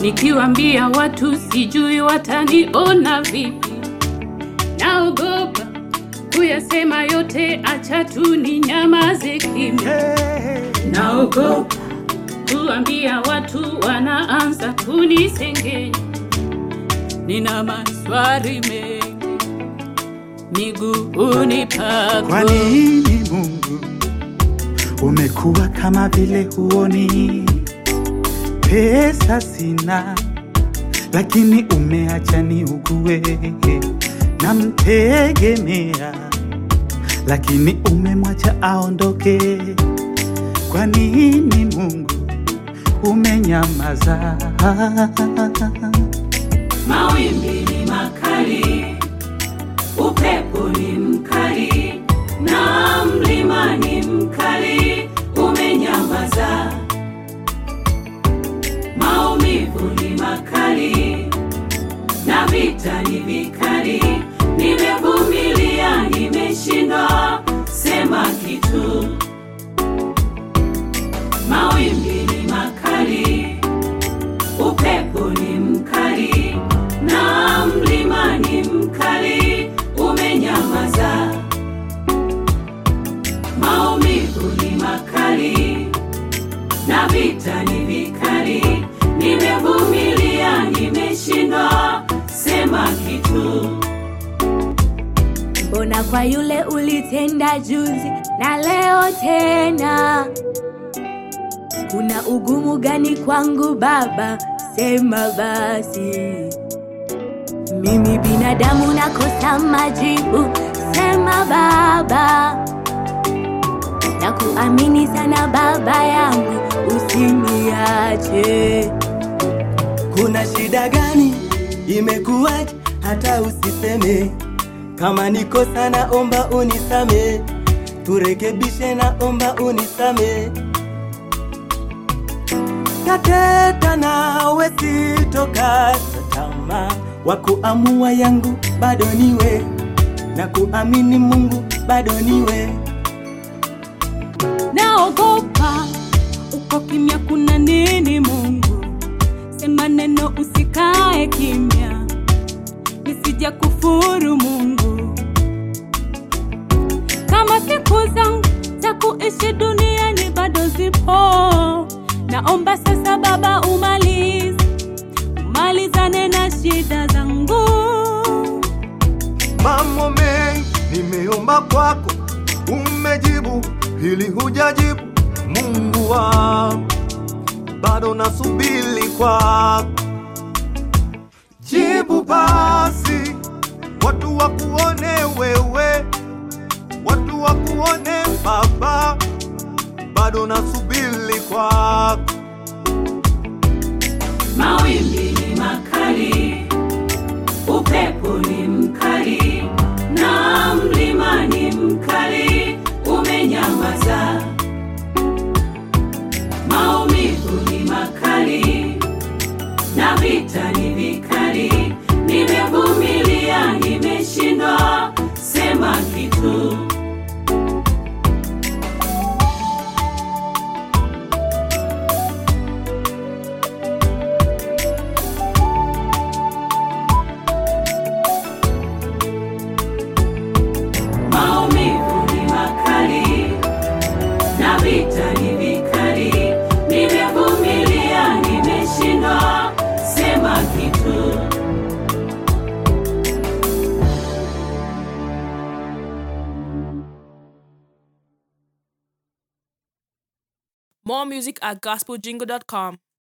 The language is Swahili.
nikiwambia watu sijui wataniona vipi. Naogopa kuyasema yote, acha tu ni nyamaze kimya. Naogopa kuambia watu, wanaanza kunisengenya. Nina maswali mengi miguuni pako. Kwa nini Mungu umekuwa kama vile huoni? Pesa sina, lakini umeacha niugue. Namtegemea, lakini umemwacha aondoke. Kwa nini Mungu umenyamaza? Mawimbi ni makali, upepo ni mkali, na mlima ni mkali, umenyamaza. Maumivu ni makali, na vita ni vikali, nimevumilia, nimeshindwa, sema kitu. Mawimbi ni makali, upepo ni mkali na mlima ni mkali, umenyamaza. Maumivu ni makali na vita ni vikali, nimevumilia, nimeshindwa, sema kitu. Mbona kwa yule ulitenda juzi na leo tena? Kuna ugumu gani kwangu Baba? Sema basi. Mimi binadamu nakosa majibu, sema Baba. Na kuamini sana Baba yangu, usiniache. Kuna shida gani? Imekuwaje hata usiseme? Kama ni kosa naomba unisame, turekebishe, naomba unisame. Tateta nawe sitokata tamaa, wa kuamua yangu bado niwe, na kuamini Mungu bado niwe. Naogopa uko kimya, kuna nini? Mungu sema neno, usikae kimya, nisija kufuru Mungu. Kama siku zangu za kuishi duniani bado zipo, naomba sasa Baba umalize, umalizane na shida zangu. Mambo mengi nimeomba kwako, umejibu, hili hujajibu. Mungu wangu, bado nasubiri kwako, jibu basi, watu wakuone wewe, watu wakuone Baba, bado nasubiri kwako. Mawimbi ni makali, upepo ni mkali, na mlima ni mkali, umenyamaza. Maumivu ni makali, na vita ni vikali, nimevumilia, nimeshindwa, sema kitu. Maumivu ni makali na vita ni vikali, nimevumilia, nimeshindwa, sema kitu. More music at gospeljingle.com.